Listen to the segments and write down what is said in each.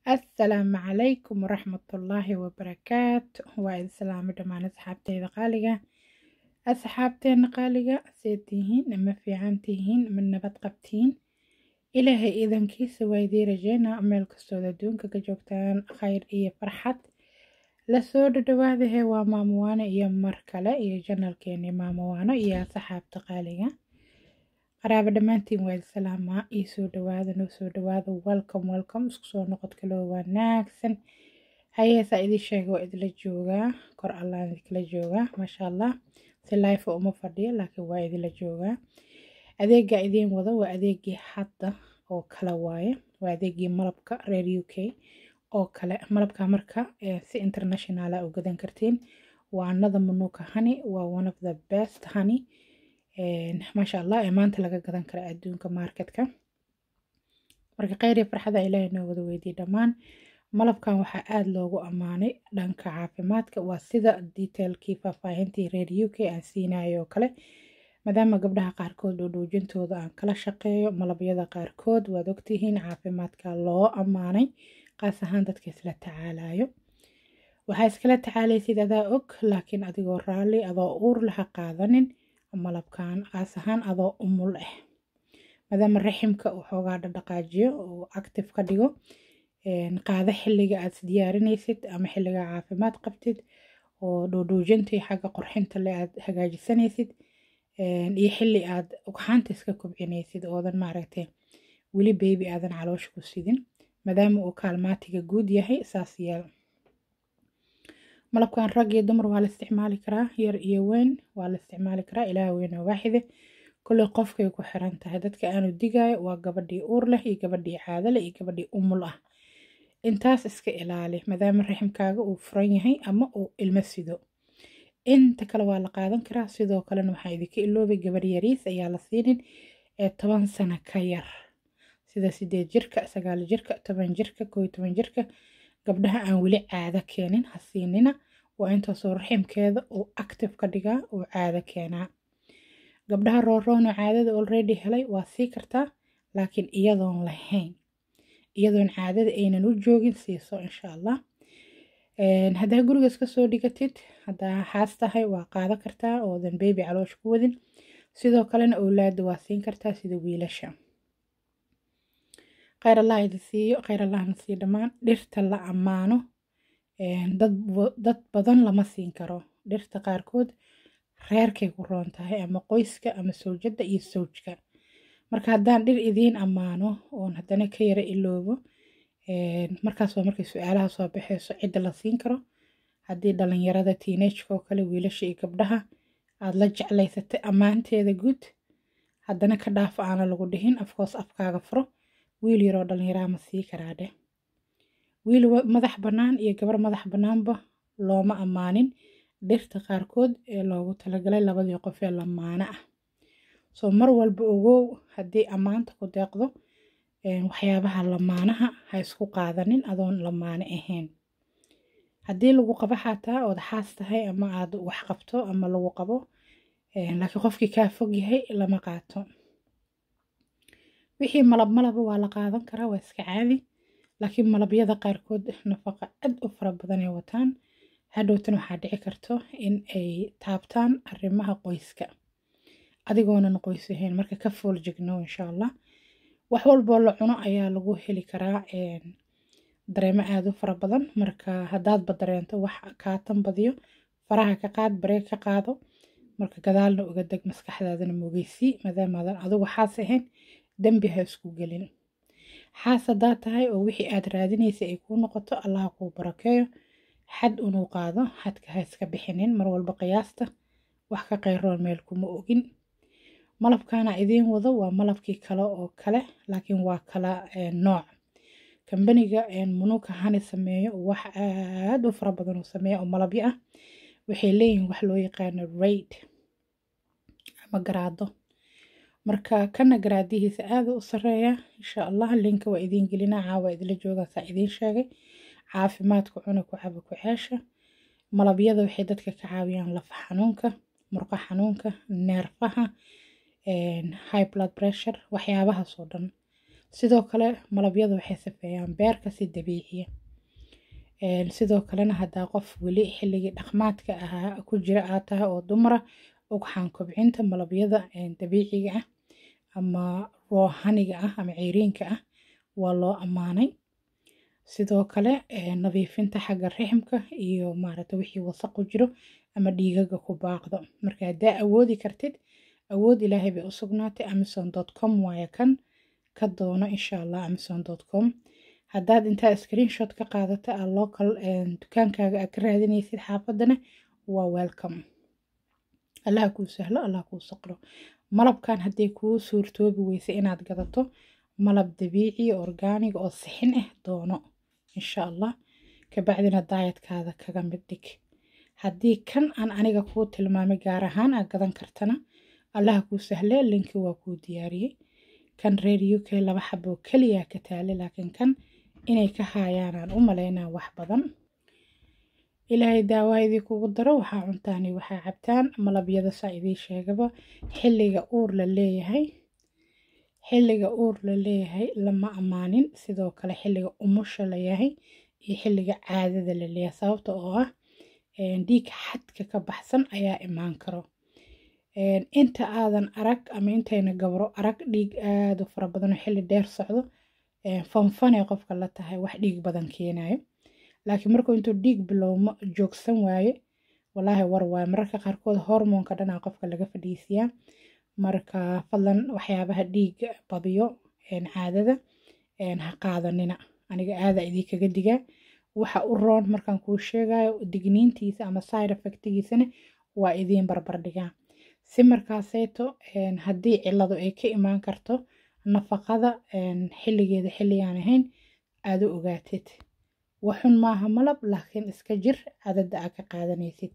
assalaamu calaykum waraxmatullaahi wabarakaatu waa idin salaamo dhammaan asxaabteyda qaaliga asxaabteena qaaliga see tihiin ma fiican tihiin ma nabad qabtiin ilaahay iidankiisa waa idii rajeynaa meel kastood adduunka ka joogtaan khayr iyo farxad lasoo dhadhawaadahe waa maamowaano iyo mar kale iyo janalkeeni maamowaano iyo asxaabta qaaliga qaraabo dhammaantiin waa idin salaamaa io soo dhawaada noo soo dhawaada welcome welcome isku soo noqod kaloo wanaagsan hayeesaa idin sheega waa idila joogaa kor allaan idinkala joogaa maasha allah si life uma fadhiyo laakiin waa idila joogaa adeegaa idiin wada waa adeegii hadda oo kale waaye waa adeegii malabka reer u k oo kale malabka marka si internationala u gadan kartiin waa anada manuka honey waa one of the best honey maasha allah ee maanta laga gadan kara adduunka marketka marka kheyr iyo farxada ilaahay noo wada weydiye dhammaan malabkan waxaa aada loogu ammaanay dhanka caafimaadka waa sida detailkii faahfaahintii reer u k aan siinayo oo kale maadaama gabdhaha qaarkood dhoodhoojintooda aan kala shaqeeyo malabyada qaarkood waad ogtihiin caafimaadka loo ammaanay qaas ahaan dadka isla tacaalayo waxaa iskala tacaalaysid adaa og laakiin adigoo raalli adoo uur laha qaadanin malabkan qaas ahaan adoo umul ah maadaama raximka uu xoogaa dhadhaqaajiyo oo active ka dhigo qaado xilliga aad isdiyaarinaysid ama xilliga caafimaad qabtid oo dhoodhoojintii xagga qorxinta le aad hagaajisanaysid iyo xilli aad ugxaanta iska kobcinaysid oodan maaragtay weli beebi aadan caloosha ku sidin maadaama uu kaalmaatiga guud yahay saas yeel malabkan rag iyo dumar waa la isticmaali karaa yar iyo weyn waa la isticmaali karaa ilaah weyn oo waaxide kulley qofkay ku xiran tahay dadka aanu digaayo waa gabadhii uur leh iyo gabadhii caadale iyo gabadhii umul ah intaas iska ilaali maadaama raximkaaga uu furan yahay ama uu ilmo sido inta kale waa la qaadan karaa sidoo kalena waxaa idinka iloobay gabar yariis ayaa la siinin ee toban sano ka yar sida sideed jirka sagaal jirka toban jirka koo iyo toban jirka gabdhaha aan weli caado keenin ha siinina waa intaasoo raximkeeda uu active ka dhigaa uu caado keenaa gabdhaha rooroono caadada already helay waa sii kartaa laakiin iyadoon lahayn iyadoon caadada aynan u joogin siiso insha allah haddaa guriga iska soo dhigatid haddaa xaas tahay waa qaado kartaa oodan beebi caloosh ku wadin sidoo kalena owlaada waa siin kartaa sida wiilasha kheyr allah idin siiyo kheyr allahna sii dhammaan dhirta la ammaano dad badan lama siin karo dhirta qaarkood reerkay ku roon tahay ama qoyska ama sawjadda iyo sawjka marka haddaan dhir idiin ammaano oon haddana ka yara iloobo markaas waa markay su-aalaha soo baxeyso cidda la siin karo haddii dhalinyarada tiinajka oo kale wiilasha iyo gabdhaha aada la jeclaysatay ammaanteeda guud haddana ka dhaaf aana lagu dhihin afkoos afkaaga furo wiil yaroo dhallinyaraha ma sii karaa dheh wiil madax bannaan iyo gabar madax bannaanba looma ammaanin dhirta qaarkood ee loogu talagalay labadii qof ee lamaano ah soo mar walba ogow haddii ammaanta ku deeqdo waxyaabaha lamaanaha ha isku qaadanin adoon lamaano ahayn haddii lagu qabo xataa ood xaas tahay ama aad wax qabto ama lagu qabo laakiin qofkii kaa fog yahay lama qaato wixii malab malaba waa la qaadan karaa waa iska caadi laakiin malabyada qaarkood nafaqa aad u fara badan ay wataan hadhowtan waxaa dhici karto in ay taabtaan arrimaha qoyska adigoonan qoys ahayn marka ka fool jigno insha allah wax walboo la cuno ayaa lagu heli karaa dareemo aada u fara badan marka haddaadba dareento wax kaatan badiyo faraha ka qaad baree ka qaado marka gadaalna uga deg maskaxdaadana mogeysii maadaamaadan adigu xaas ahayn dembi ha isku gelin xaas haddaa tahay oo wixii aad raadinaysa ay kuu noqoto allaha kuu barakeeyo xad unuu qaado xadka ha iska bixinin mar walba qiyaasta wax ka qayroon meel kuma ogin malabkaana idiin wado waa malabkii kale oo kale laakiin waa kala nooc kambaniga munuuka hani sameeyo wax aada u fara badan uu sameeya oo malabyo ah waxay leeyihiin wax loo yaqaano raid ama garaado marka kana garaadihiisa aada u sareeya insha allah linka waa idiin gelinaa caawa idila joogaasaa idiin sheegay caafimaadka cuna ku caba ku ceesha malabyada waxay dadka ka caawiyaan lafa xanuunka murqa xanuunka neerfaha high blood pressure waxyaabahaas oo dhan sidoo kale malabyada waxay safeeyaan beerka si dabiiciya sidoo kalena haddaa qof weli xilligii dhaqmaadka ahaa ku jira aad tahay oo dumara ugxaan kobcinta malabyada dabiiciga ah ama roohaniga ah ama ceyriinka ah waa loo ammaanay sidoo kale nadiifinta xagga riximka iyo maaragta wixii wasaqu jiro ama dhiigaga ku baaqdo marka haddaa awoodi kartid awood ilaahay bay u sugnaatay amazon com waaye kan ka doono insha allah amazon com haddaad intaa screenshot ka qaadata aa local dukaankaaga aad ka raadinaysid xaafadana waa welcome allaha kuu sahlo allah kuu saqlo malabkan haddii kuu suurtoobi weysa inaad gadato malab dabiici orgaanig oo sixin ah doono insha allah kabacdina daayadkaada kaga mid dhig haddii kan aan aniga kuu tilmaamay gaar ahaan aad gadan kartana allaha kuu sahle linki waa kuu diyaariyey kan reer u k laba xaboo keliya ka taale laakiin kan inay ka haayaanaan u malaynaa wax badan ilaahay daawaa idii kugu daro waxaa cuntaani waxaa cabtaan malabyada saa idii sheegaba xilliga uur la leeyahay xilliga uur la leeyahay lama ammaanin sidoo kale xilliga umusha la yahay iyo xilliga caadada la leeyahay sababta oo ah dhiig xadka ka baxsan ayaa imaan karo inta aadan arag ama intayna gabro arag dhiig aada u fara badan oo xilli dheer socdo fanfanay qofka la tahay wax dhiig badan keenayo laakiin markuu intuu dhiig bilowmo joogsan waaye walaahi war waaye mararka qaarkood hormoonka dhanaa qofka laga fadhiisiyaa marka fadlan waxyaabaha dhiig badiyo caadada ha qaadanina aniga aada idinkaga digaa waxa u roon markaan kuu sheegayo digniintiisa ama side effectigiisana waa idiin barbardhigaa si markaaseeto haddii ciladu ay ka imaan karto nafaqada xilligeeda xilligaan ahayn aada u ogaatid waxun maaha malab laakiin iska jir cadada aad ka qaadanaysid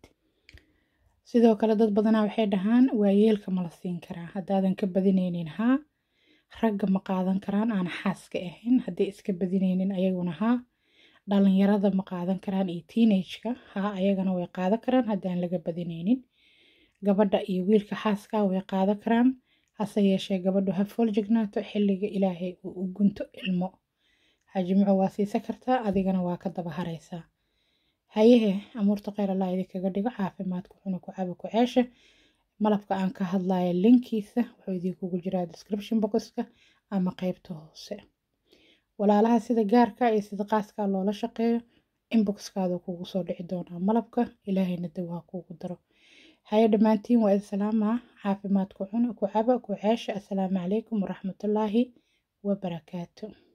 sidoo kale dad badanaa waxay dhahaan waayeelka ma la siin karaa haddaadan ka badinaynin haa ragga ma qaadan karaan aan xaaska ahayn haddii iska badinaynin ayaguna haa dhalinyarada ma qaadan karaan iyo teenageka haa ayagana way qaadan karaan haddaan laga badinaynin gabadha iyo wiilka xaaskaa way qaadan karaan hase yeeshee gabadhu ha fooljignaato xilliga ilaahay uu u gunto ilmo hajimco waa siisa kartaa adigana waa ka daba haraysaa hayehe amuurta kheyr allah idinkaga dhigo caafimaadku cuna ku caba ku ceesha malabka aan ka hadlaya linkiisa wuxuu idinkugu jiraa description boxka ama qeybta hoose walaalaha sida gaarka iyo sida qaaskaa loola shaqeeyo inboxkaada kugu soo dhici doonaa malabka ilaahayna dawaa kuugu daro haye dhammaantiin waa idin salaamaa caafimaadku cuna ku caba ku ceesha assalaamu calaykum waraxmatullaahi wabarakaatu